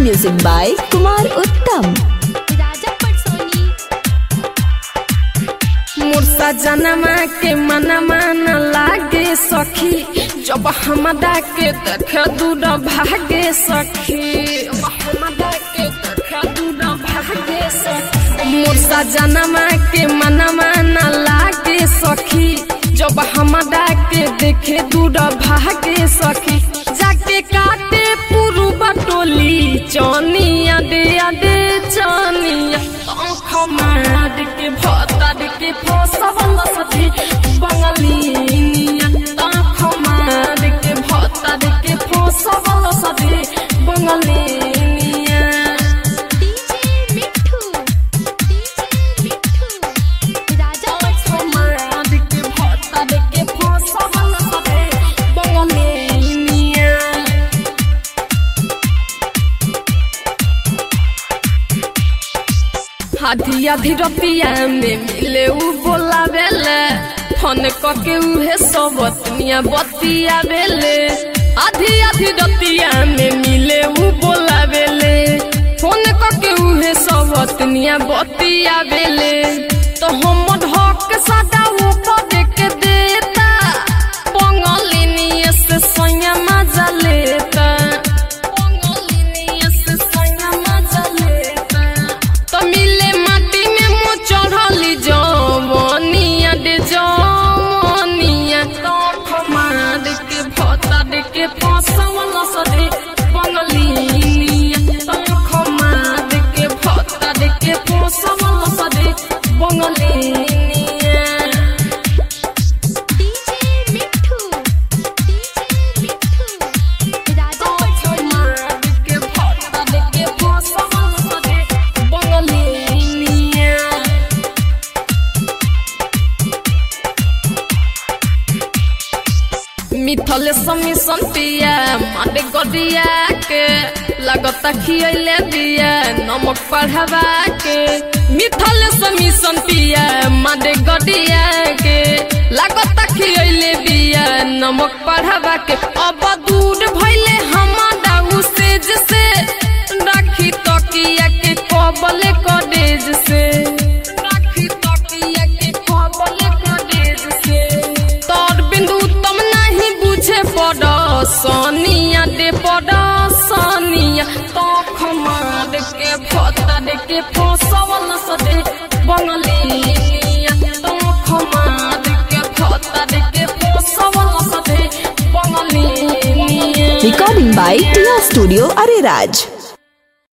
Music by Kumar Uttam. राजा पटसोनी मुर्सा जनमा के मनमा न लागे सखी जब हमरा के देख दूर भागे सखी जब हमरा के देख दूर भागे सखी मुर्सा जनमा के मनमा न लागे सखी जब हमरा के देखे दूर भागे सखी जाके काटे पुरु बटोली चनिया दे दे चनिया आँख मार के भतर के फसवल सथी बंगलिनिया आँख मार के भतर के फसवल सथी बंगलिनिया डीजे मिठू डीजे मिठू राजा आँख पटसोनी मार के भतर के फसवल सथी बंगलिनिया आधी आधी रतिया में मिले उ बोलावेले फोन कके उहे सब दुनिया बतिया बेले आधी आधी रतिया में मिले उ बोलावेले फोन कके उहे सब दुनिया बतिया बेले तो हम ढक सदा ऊपर के देता पंगलिनिया से सोया मजा लेता पंगलिनिया से सोया मजा लेता तो मिले माटी में मुँह चढ़ली जवनिया दे जवनिया तो खमार के भतर के फसवल सदे बंगलिनिया तो खमार के भतर के फसवल सदे बंगलिनिया डीजे मिठू डीजे मिठू राजा पटसोनी मिथले समी संतिया माटे गदिया के लगता खियले दिया नमक पढ़ावा के मिथले समी संतिया माटे गदिया के लगता खियले दिया नमक पढ़ावा के अब दूर भइले हमारा उसेज से राखी तकिया के कबले कडेज से राखी तकिया के कबले कडेज से तोर बिंदु तुम नहीं बुझे पड़ सोनिया दे पड़ सोनिया तो खमार के भतर के फसवल सदे बंगलिया तो खमार के भतर के फसवल सदे बंगलिया Recording by Tia Studio Ariraj.